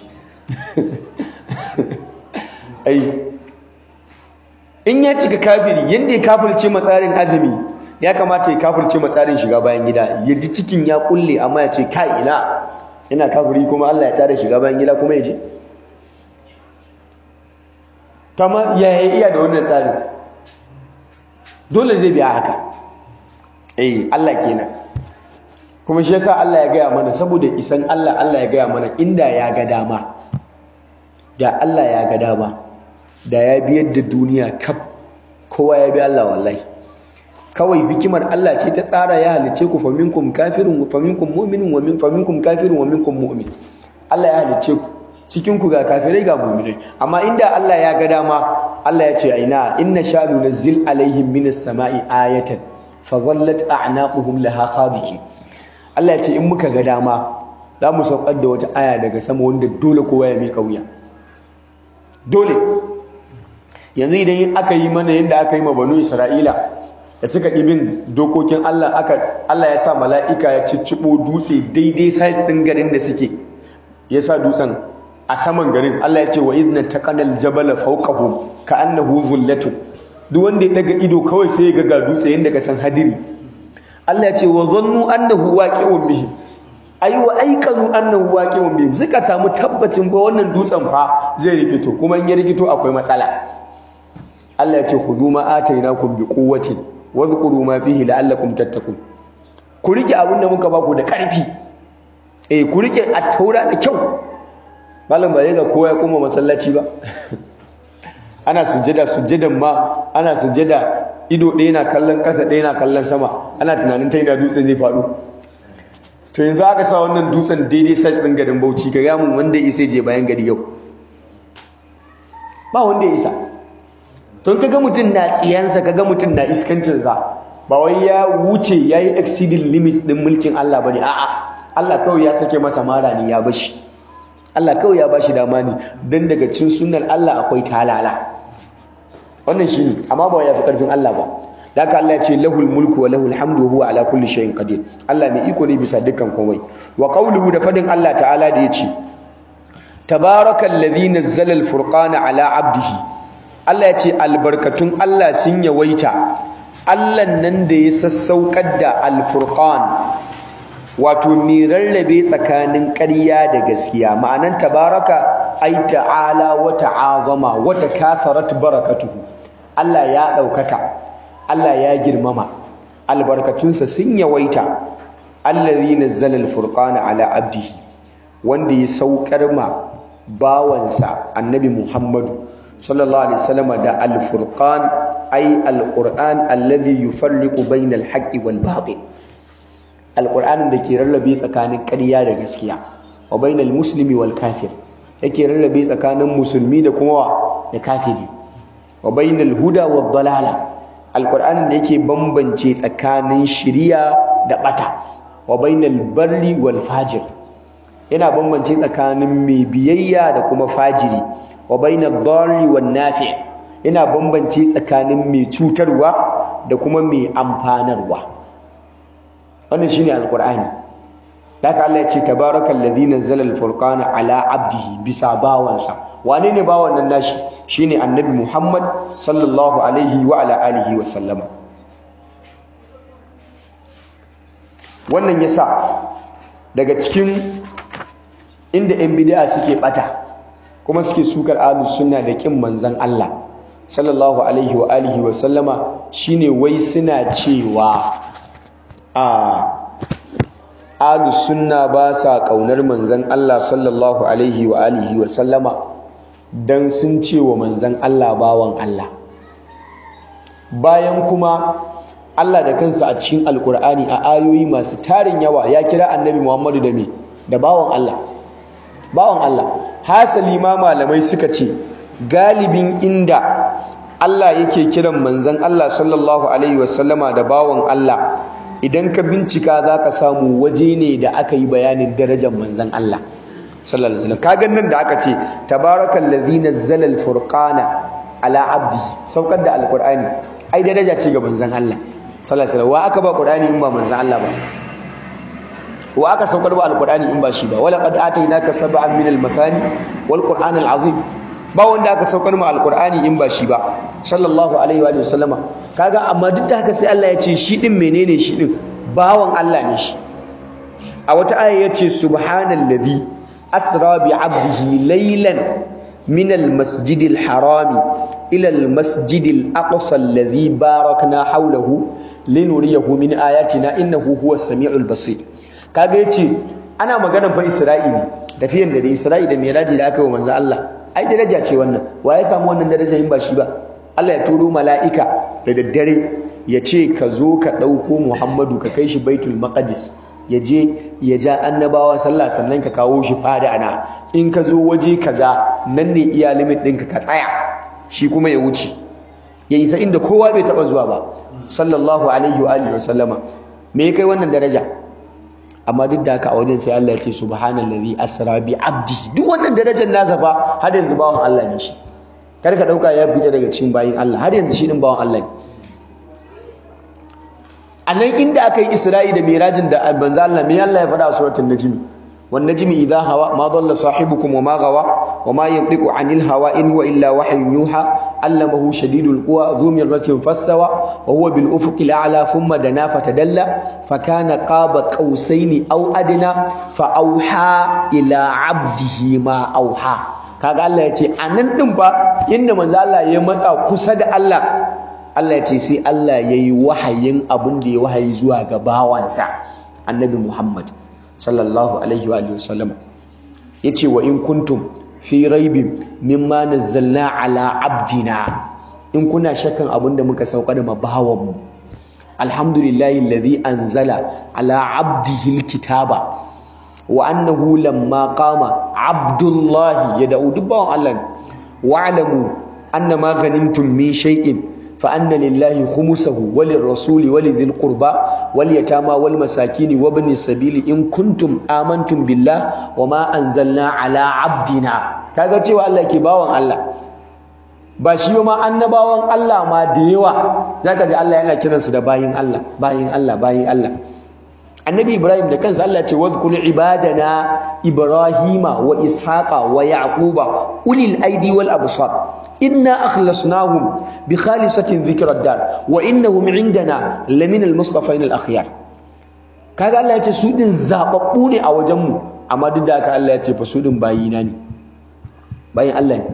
ai in ya cika kafiri yanda ya kafirce mai tsarin azumi ya kamata ya kafirce mai tsarin shiga bayan gida ya ji cikin ya kulle amma ya ce kai ina ina kafiri kuma Allah ya tsara shiga bayan gida kuma ya je kama ya iya da wannan tsarin dole zai biya haka eh Allah kenan kuma shi yasa Allah ya gaya mana saboda isan Allah Allah ya gaya mana inda ya ga dama da Allah ya ga dama da ya biyar da duniya kaf kowa ya bi Allah wallahi kawai hikimar Allah ce ta tsara ya halice ku faminkum kafirun wa faminkum mu'minun wa min faminkum kafirun wa minkum mu'min Allah ya halice ku cikin ku ga kafirai ga mu'minai amma inda Allah ya ga dama Allah ya ce aina inna sha'nu nazzil alaihim minas sama'i ayatan fa dhallat a'naquhum laha khadiqin Allah ya ce in muka ga dama za mu saukar da wata aya daga sama wanda dole kowa ya miƙa wuya dole yanzu idan aka yi mana yadda aka yi ma banu Isra'ila da suka ibin dokokin Allah aka Allah ya sa mala'ika ya ciccibo dutse daidai size din garin da suke ya sa dutsen a saman garin Allah ya ce wa idna taqanal jabala fawqahum ka'annahu zullatun duk wanda ya daga ido kawai sai ya ga dutse yanda ka san hadiri Allah ya ce wa zannu annahu waqi'un bihim ai wa aikanu annahu waqi'un bihim suka samu tabbacin ba wannan dutsen fa zai rikito kuma in ya rikito akwai matsala Allah ya ce khudhu ma atainakum biquwwatin wadhkuru ma fihi la'allakum tattaqun ku rike abin da muka baku da karfi eh ku rike at-taura da kyau malam ba ga kowa ya koma masallaci ba ana sujjada sujjadan ma ana sujjada ido ɗaya na kallon ƙasa ɗaya na kallon sama ana tunanin ta ina dutsen zai faɗo to yanzu aka sa wannan dutsen daidai size ɗin garin bauchi ka gamun wanda ya isa je bayan gari yau ba wanda ya isa don kaga mutum na tsiyansa kaga mutum na iskancinsa ba wai ya wuce ya yi exceeding limit din mulkin Allah bane a'a Allah kawai ya sake masa mara ne ya bashi Allah kawai ya bashi dama ne dan daga cin sunnar Allah akwai talala wannan shine amma ba ya fi karfin Allah ba da haka Allah ya ce lahul mulku wa lahul hamdu huwa ala kulli shay'in qadir Allah mai iko ne bisa dukkan komai wa qawluhu da fadin Allah ta'ala da yace tabarakal ladhi nazzala al-furqana ala 'abdihi Allah ya ce albarkatun Allah sun yawaita Allah nan da ya sassaukar da al-furqan wato mai rarrabe tsakanin ƙarya da gaskiya ma'anan tabaraka ai ta'ala wa ta'azama wa takatharat barakatuhu Allah ya ɗaukaka Allah ya girmama albarkatunsa sun yawaita allazi nazzala al-furqana ala abdihi wanda ya saukar ma bawansa annabi Muhammadu sallallahu alaihi wasallam da al-furqan ay al-qur'an alladhi yufarriqu bayna al-haqqi wal batil al-qur'anin da ke rarrabe tsakanin ƙarya da gaskiya wa bainal muslimi wal kafir yake rarrabe tsakanin musulmi da kuma da kafiri wa bainal huda wad dalala al-qur'anin da yake bambance tsakanin shiriya da bata wa bainal barri wal fajir yana bambance tsakanin mai biyayya da kuma fajiri wa bainad darri wan nafi yana bambance tsakanin mai cutarwa da kuma mai amfanarwa wannan shine alqur'ani haka Allah ya ce tabarakal ladhi nazzala al-furqana ala abdihi bisa bawansa wane ne bawan nan nashi shine annabi Muhammad sallallahu alaihi wa ala alihi wa sallama wannan yasa daga cikin inda 'yan bid'a suke bata kuma suke sukar ahlus sunna da kin manzon Allah sallallahu alaihi wa alihi wa sallama shine wai suna cewa a ahlus sunna ba sa kaunar manzon Allah sallallahu alaihi wa alihi wa sallama dan sun ce wa manzon Allah bawan Allah bayan kuma Allah da kansa a cikin alkur'ani a ayoyi masu tarin yawa ya kira annabi Muhammadu da me da bawan Allah bawan Allah hasali ma malamai suka ce galibin inda Allah yake kiran manzon Allah sallallahu alaihi wasallama da bawan Allah idan ka bincika zaka samu waje ne da aka yi bayanin darajar manzon Allah sallallahu alaihi wasallam kaga nan da aka ce tabarakallazi nazzala alfurqana ala abdi saukar da alqur'ani ai daraja ce ga manzon Allah sallallahu alaihi wasallam wa aka ba qur'ani in ba manzon Allah ba wa aka saukar ba alqur'ani in ba shi ba wala qad atainaka sab'an min al-mathani wal qur'an al-azim ba wanda aka saukar ma alqur'ani in ba shi ba sallallahu alaihi wa sallama kaga amma duk da haka sai Allah ya ce shi din menene shi din bawan Allah ne shi a wata aya yace subhanallazi asra bi 'abdihi laylan min al-masjidil harami ila al-masjidil aqsa alladhi barakna hawlahu linuriyahu min ayatina innahu huwas samiul basir kaga yace ana magana fa Isra'ili tafiyan da Isra'i da Miraji da aka yi wa manzo Allah ai daraja ce wannan wa ya samu wannan daraja in ba shi ba Allah ya turo mala'ika da daddare ya ce ka zo ka ɗauko Muhammadu ka kai shi Baitul Maqdis ya je ya ja annabawa sallah sannan ka kawo shi fada ana in ka zo waje kaza nan ne iya limit ɗinka ka tsaya shi kuma ya wuce ya isa inda kowa bai taɓa zuwa ba sallallahu alaihi wa alihi wasallama me ya kai wannan daraja amma duk da haka a wajen sai Allah ya ce subhanallazi asra bi abdi duk wannan darajar nasa fa har yanzu bawan Allah ne shi kar ka dauka ya fita daga cikin bayin Allah har yanzu shi din bawan Allah ne anan inda aka yi Isra'i da Mirajin da manzo Allah me Allah ya faɗa a suratul najm wan najmi idha hawa ma dalla sahibukum wa ma gawa wa ma yantiqu anil hawa in huwa illa wahyun yuha allamahu shadidul quwa dhu mirratin fastawa wa huwa bil ufuqil a'la thumma dana fatadalla fa kana qaba qausaini aw adna fa auha ila 'abdihi ma auha kaga Allah yace anan din fa inda manzo Allah ya matsa kusa da Allah Allah yace sai Allah yayi wahayin abin da ya wahayi zuwa ga bawansa annabi Muhammad sallallahu alaihi wa alihi wasallam yace wa in kuntum fi raibin mimma nazzalna ala abdina in kuna shakkan abinda muka saukar da mabawan mu alhamdulillahi alladhi anzala ala abdihi alkitaba wa annahu lamma qama abdullahi yad'u dubban Allah wa'lamu annama ghanimtum min shay'in fa anna lillahi khumsahu wa lirrasuli wa lidhil qurba wal yatama wal masakin wa ibn sabili in kuntum amantum billah wa ma anzalna ala abdina kaga cewa Allah ke bawan Allah ba shi ma annabawan Allah ma da yawa zaka ji Allah yana kiransu da bayin Allah bayin Allah bayin Allah annabi ibrahim da kansa Allah ce wadhkur ibadana ibrahima wa ishaqa wa yaquba ulil aidi wal absar inna akhlasnahum bi khalisatin dhikrad dar wa innahum indana lamin al mustafain al akhyar kaga Allah ya ce su din zababbu ne a wajen mu amma duk da haka Allah ya ce fa su din bayina ne bayin Allah ne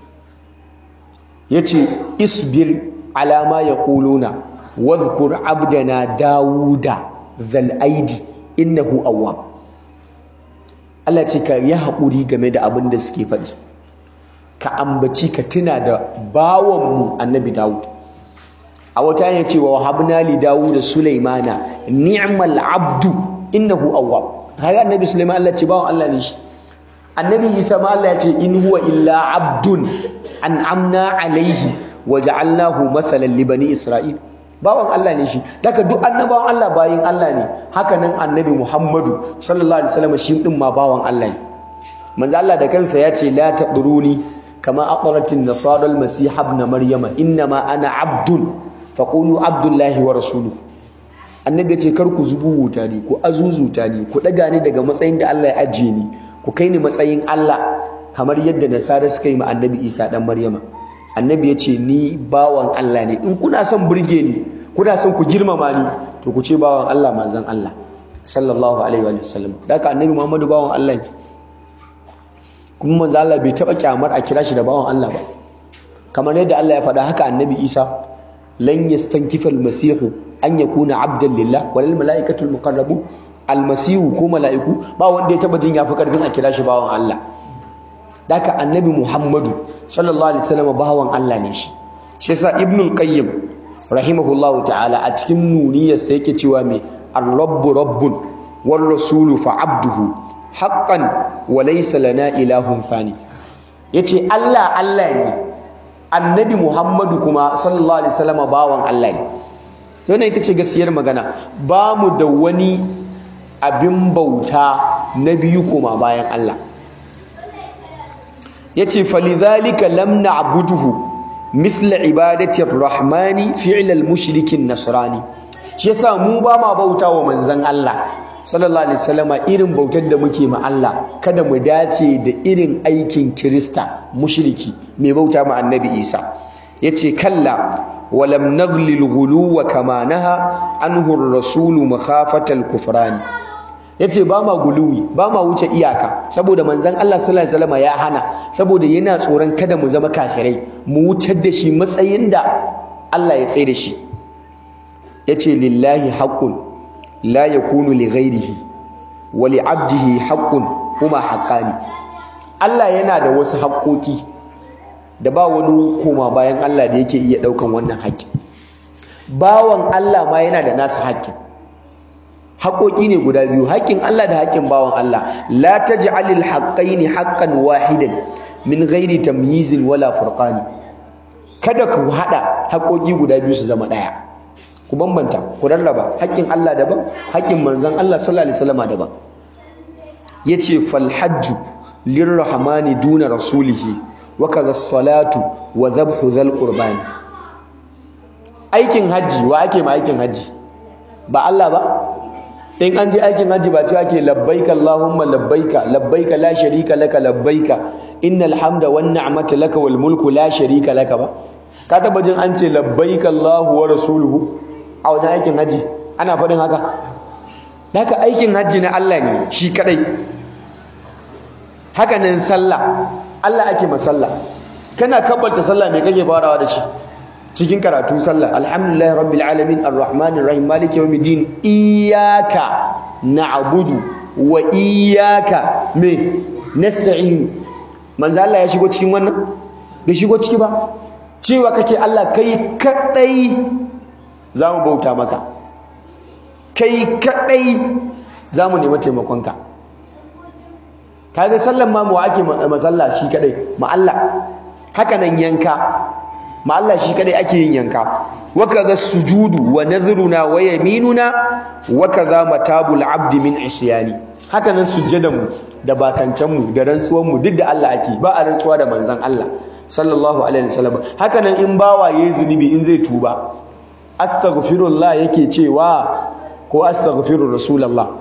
yace isbir ala ma yaquluna wadhkur abdana dauda zal aidi innahu awwab Allah ce ka yi haƙuri game da abin da suke faɗi ka ambaci ka tuna da bawanmu annabi Dawud a wata yana cewa wahabna li Dawud Sulaimana ni'mal abdu innahu awwab haka annabi Sulaiman Allah ce bawan Allah ne shi annabi Isa ma Allah ya ce in huwa illa abdun an'amna alaihi wa ja'alnahu mathalan li bani Isra'il bawan Allah ne shi daga duk annabawan Allah bayin Allah ne haka nan annabi Muhammadu sallallahu alaihi wasallam shi din ma bawan Allah ne manzo Allah da kansa ya ce la tadruni kama aqratin nasara al-masih ibn maryama inma ana abdun faqulu abdullahi wa rasuluhu annabi ya ce kar ku zubu wuta ne ku azuzuta ne ku daga ni daga matsayin da Allah ya ajiye ni ku kai ni matsayin Allah kamar yadda nasara suka yi ma annabi Isa dan maryama annabi ya ce ni bawan Allah ne in kuna son burge ni kuna son ku girmama ni to ku ce bawan Allah manzon Allah sallallahu alaihi wa sallam daga annabi Muhammadu bawan Allah ne kuma manzon Allah bai taba kyamar a kira shi da bawan Allah ba kamar yadda Allah ya faɗa haka annabi Isa lan yastankifa al-masih an yakuna abdan lillah wal malaikatu al-muqarrabun al-masih ko mala'iku ba wanda ya taba jin yafi karfin a kira shi bawan Allah daka annabi Muhammadu sallallahu alaihi wasallam bawan Allah ne shi shi yasa ibnul qayyim rahimahullahu ta'ala a cikin nuniyarsa yake cewa me ar-rabbu rabbun war rasulu fa abduhu haqqan wa laysa lana ilahun thani yace Allah Allah ne annabi Muhammadu kuma sallallahu alaihi wasallam bawan Allah ne to ne ita ce gaskiyar magana ba mu da wani abin bauta na biyu kuma bayan Allah yace falidhalika lam na'buduhu mithla ibadati ar-rahmani fi'l al-mushrikin nasrani shi yasa mu ba ma bautawa manzon Allah sallallahu alaihi wasallama irin bautar da muke ma Allah kada mu dace da irin aikin Kirista mushriki mai bauta ma Annabi Isa yace kalla walam naghli al-ghuluwa kama naha anhu ar-rasul makhafata al-kufrani yace ba ma guluwi ba ma wuce iyaka saboda manzon Allah sallallahu alaihi wasallam ya hana saboda yana tsoron kada mu zama kafirai mu wutar da shi matsayin da Allah ya tsaye da shi yace lillahi haqqun la yakunu li ghairihi wa li 'abdihi haqqun huma haqqani Allah yana da wasu haƙoƙi da ba wani koma bayan Allah da yake iya daukan wannan haƙƙi bawan Allah ma yana da nasu haƙƙin haƙoƙi ne guda biyu haƙƙin Allah da haƙƙin bawan Allah la taj'alil haqqaini haqqan wahidan min ghairi tamyizin wala furqani kada ku hada haƙoƙi guda biyu su zama ɗaya ku bambanta ku rarraba haƙƙin Allah daban haƙƙin manzon Allah sallallahu alaihi wasallam daban yace fal hajju lirrahmani duna rasulihi wa kadha salatu wa dhabhu dhal qurbani aikin haji wa ake ma aikin haji ba Allah ba in an je aikin hajji ba cewa ke labbaika Allahumma labbaika labbaika la sharika laka labbaika innal hamda wan ni'mata laka wal mulku la sharika laka ba ka taba jin an ce labbaika Allahu wa rasuluhu a wajen aikin hajji ana faɗin haka haka aikin hajji na Allah ne shi kadai haka nan sallah Allah ake masalla kana kabbalta sallah me kake farawa da shi cikin karatu sallah alhamdulillahi rabbil alamin arrahmanir rahim maliki yawmiddin iyyaka na'budu wa iyyaka me nasta'in manzo Allah ya shigo cikin wannan bai shigo ciki ba cewa kake Allah kai kadai zamu bauta maka kai kadai zamu nemi taimakonka kaga sallan ma mu ake masalla shi kadai ma Allah haka nan yanka ma Allah shi kadai ake yin yanka wa kadha sujudu wa nadhruna wa yaminuna wa kadha matabul abdi min isyani haka nan sujjadan mu da bakancan mu da rantsuwan mu duk da Allah ake ba a rantsuwa da manzon Allah sallallahu alaihi wasallam haka nan in bawa yayi zunubi in zai tuba astaghfirullah yake cewa ko astaghfiru rasulullah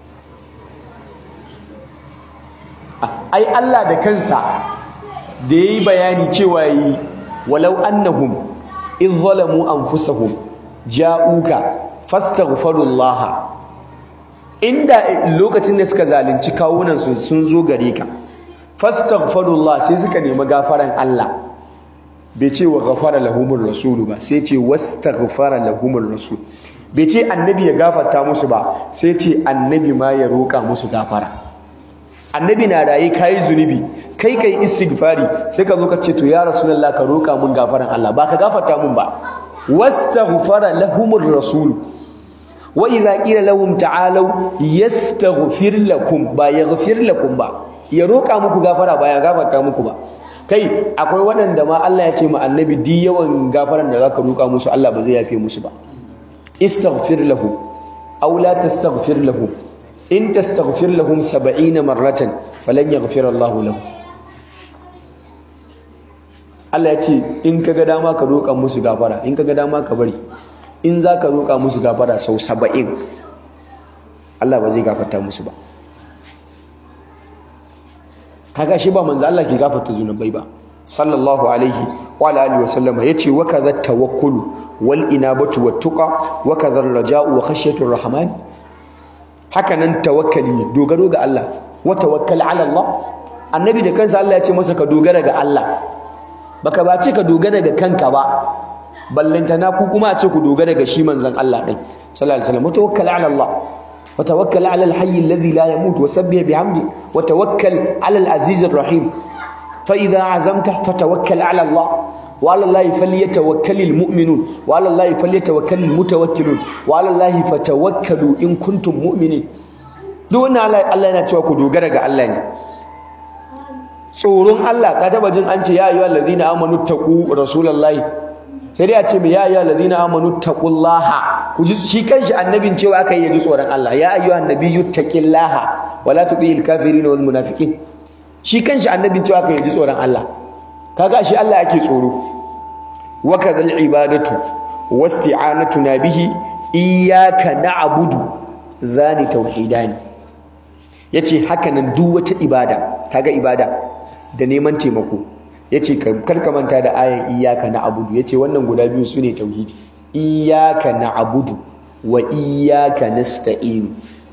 ai Allah da kansa da yayi bayani cewa yi walau annahum iz zalamu anfusahum ja'uka fastaghfirullah inda lokacin da suka zalunci kawunan su sun zo gare ka fastaghfirullah sai suka nemi gafaran Allah bai ce wa ghafara lahumur rasulu ba sai ce wastaghfara lahumur rasul bai ce annabi ya gafarta musu ba sai ce annabi ma ya roƙa musu gafara annabi na raye kayi zunubi kai kai istighfari sai ka zo ka ce to ya rasulullah ka roƙa mun gafaran Allah ba ka gafarta mun ba wastaghfara lahumur rasul wa idza qila lahum ta'alu yastaghfir lakum ba yaghfir lakum ba ya roƙa muku gafara ba ya gafarta muku ba kai akwai waɗanda ma Allah ya ce ma annabi di yawan gafaran da zaka roƙa musu Allah ba zai yafe musu ba istaghfir lahum aw la tastaghfir lahum in tastaghfir lahum 70 marratan falan yaghfir Allah lahum Allah ya ce in kaga dama ka roƙa musu gafara in kaga dama ka bari in zaka roƙa musu gafara sau 70 Allah ba zai gafarta musu ba kaga shi ba manzo Allah ke gafarta zunubai ba sallallahu alaihi wa alihi wa sallama yace wa kadha tawakkulu wal inabatu wat tuqa wa kadha raja'u wa khashyatu rahman haka nan tawakkali dogaro ga Allah wa tawakkal ala Allah annabi da kansa Allah ya ce masa ka dogara ga Allah baka ba ce ka dogara ga kanka ba ballantana ku kuma a ce ku dogara ga shi manzon Allah din sallallahu alaihi wasallam wa tawakkal ala Allah وتوكل على الحي الذي لا يموت وسبح بحمده وتوكل على العزيز الرحيم فإذا عزمت فتوكل على الله وعلى الله فليتوكل المؤمنون وعلى الله فليتوكل المتوكلون وعلى الله فتوكلوا إن كنتم مؤمنين duk wannan Allah yana cewa ku dogara ga Allah ne tsoron Allah ka taba jin an ce ya ayyuhal ladina amanu taqu rasulullahi sai dai a ce mai ya ayyuhal ladina amanu taqullaha ku ji shi kanshi annabin cewa aka yi ji tsoron Allah ya ayyuhan nabiyyu taqillaha wala tuti'il kafirin wal munafiqin shi kanshi annabin cewa aka yi ji tsoron Allah kaga shi Allah ake tsoro wa kadhal ibadatu wasti'anatuna bihi iyyaka na'budu zani tauhidani yace haka nan duk wata ibada kaga ibada da neman taimako yace kar ka manta da ayan iyyaka na'budu yace wannan guda biyu sune tauhidi iyyaka na'budu wa iyyaka nasta'in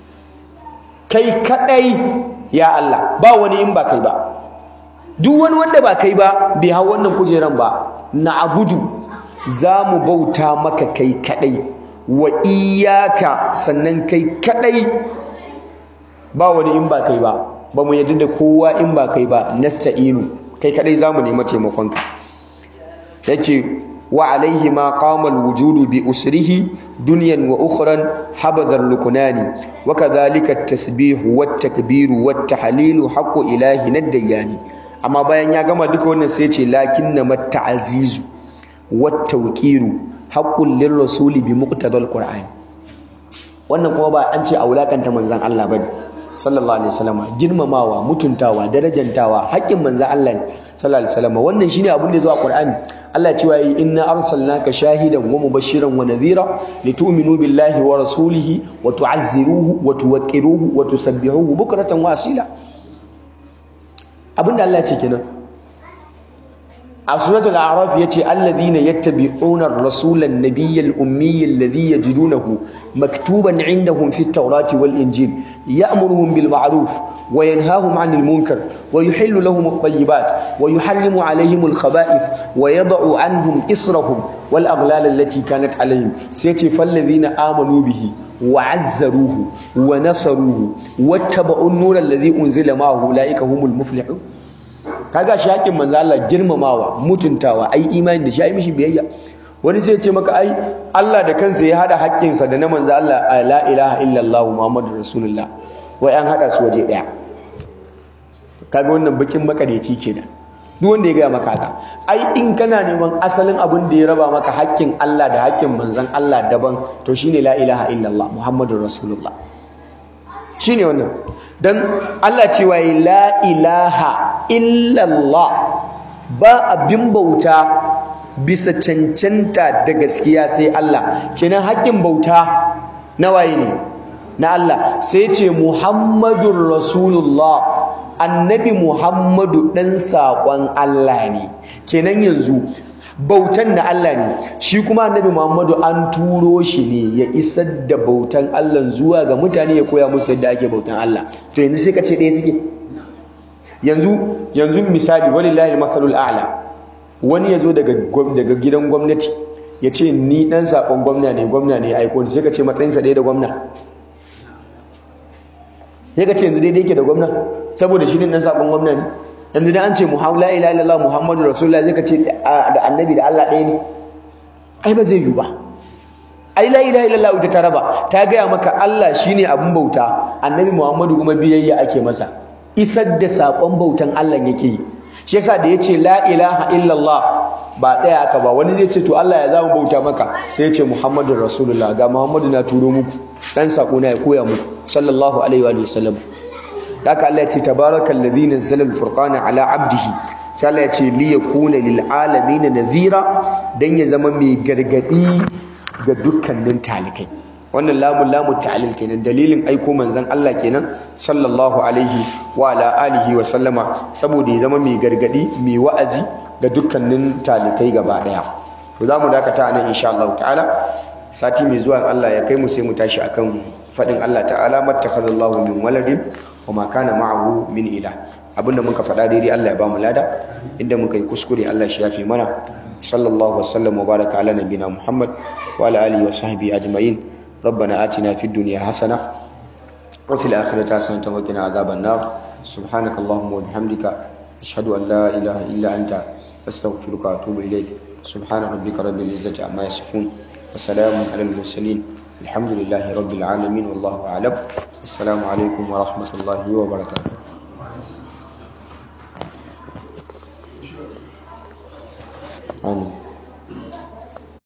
kai kadai ya Allah ba wani in ba kai ba duk wani wanda ba kai ba bai hau wannan kujeran ba na'budu zamu bauta maka kai kadai wa iyyaka sannan kai kadai ba wani in ba kai ba ba mu yadda da kowa in ba kai ba nasta'inu kai kadai zamu nemi taimakonka yace wa alaihi ma qama alwujudu bi usrihi dunyan wa ukhran habadha lukunani wa kadhalika at-tasbih wa at-takbir wa at-tahlil haqqu ilahi nadayani amma bayan ya gama duka wannan sai yace lakinna mat-ta'zizu wa at-tawqiru haqqun lirrasuli bi muqtadal qur'an wannan kuma ba an ce a wulakanta manzon Allah bane sallallahu alaihi wasallam girmamawa mutuntawa darajantawa haƙƙin manzon Allah ne sallallahu alaihi wasallam wannan shine abin da ya zo a Qur'ani Allah ya ce wa inna arsalnaka shahidan wa mubashiran wa nadhira litu'minu billahi wa rasulihi wa tu'azziruhu wa tuwaqqiruhu wa tusabbihuhu bukratan wa asila abinda Allah ya ce kenan a suratul a'raf yace alladhina yattabi'una ar-rasula an-nabiyya al-ummiyya alladhi yajidunahu maktuban 'indahum fi at-taurati wal-injil ya'muruhum bil ma'ruf wa yanhahum 'anil munkar wa yuhillu lahum at-tayyibat wa yuharrimu 'alayhim al-khaba'ith wa yad'u 'anhum israhum wal aghlal allati kanat 'alayhim sai yace falladhina amanu bihi wa 'azzaruhu wa nasaruhu wattaba'u an-nura alladhi unzila ma'ahu ulaika humul muflihun kaga shi haƙin manzo Allah girmamawa mutuntawa ai imani da shi ai mishi biyayya wani sai ya ce maka ai Allah da kansa ya hada haƙƙinsa da na manzo Allah la ilaha illallah muhammadur rasulullah wai an hada su waje daya kaga wannan bakin makareci kenan duk wanda ya gaya maka haka ai in kana neman asalin abin da ya raba maka haƙƙin Allah da haƙƙin manzon Allah daban to shine la ilaha illallah muhammadur rasulullah shine wannan dan Allah cewa la ilaha illallah ba abin bauta bisa cancanta da gaskiya sai Allah kenan haƙƙin bauta na waye ne na Allah sai ce muhammadur rasulullah annabi muhammadu ɗan saƙon Allah ne kenan yanzu bautan na Allah ne shi kuma annabi muhammadu an turo shi ne ya isar da bautan Allah zuwa ga mutane ya koya musu yadda ake bautan Allah to yanzu sai ka ce ɗaya suke yanzu yanzu misali walillahi al-mathalul a'la wani ya zo daga daga gidan gwamnati ya ce ni ɗan saƙon gwamna ne gwamna ne aiko ni sai ka ce matsayinsa ɗaya da gwamna sai ka ce yanzu daidai yake da gwamna saboda shi ne dan sabon gwamna ne yanzu dan an ce muhammadu la ilaha illallah muhammadu rasulullah zai ka ce da annabi da Allah ɗaya ne ai ba zai yi ba ai la ilaha illallah ita ta raba ta gaya maka Allah shine abin bauta annabi muhammadu kuma biyayya ake masa isar da sakon bautan Allah yake yi shi yasa da yace la ilaha illallah ba tsaya aka ba wani zai ce to Allah ya zama bauta maka sai ya ce muhammadur rasulullah ga muhammadu na turo muku dan sako na ya koya muku sallallahu alaihi wa sallam haka Allah ya ce tabarakal ladhi nazzala al-furqana ala abdihi sai Allah ya ce li yakuna lil alamin nadhira dan ya zama mai gargadi ga dukkanin talikai wannan lamun lamun ta'lil kenan dalilin aiko manzon Allah kenan sallallahu alaihi wa ala alihi wa sallama saboda ya zama mai gargadi mai wa'azi ga dukkanin talikai gaba daya to zamu dakata nan insha Allah ta'ala sati mai zuwa Allah ya kai mu sai mu tashi akan fadin Allah ta'ala mattakhadallahu min waladin wama kana ma'ahu min ilah abinda muka faɗa daidai Allah ya bamu lada inda muka yi kuskure Allah shi yafi mana sallallahu wasallam wa baraka ala nabina Muhammad wa ala alihi wa sahbihi ajma'in ربنا آتنا في الدنيا حسنة وفي الآخرة حسنة وقنا عذاب النار سبحانك اللهم وبحمدك أشهد أن لا إله إلا أنت أستغفرك وأتوب إليك سبحان ربك رب العزة عما يصفون وسلام على المرسلين الحمد لله رب العالمين والله أعلم السلام عليكم ورحمة الله وبركاته آمين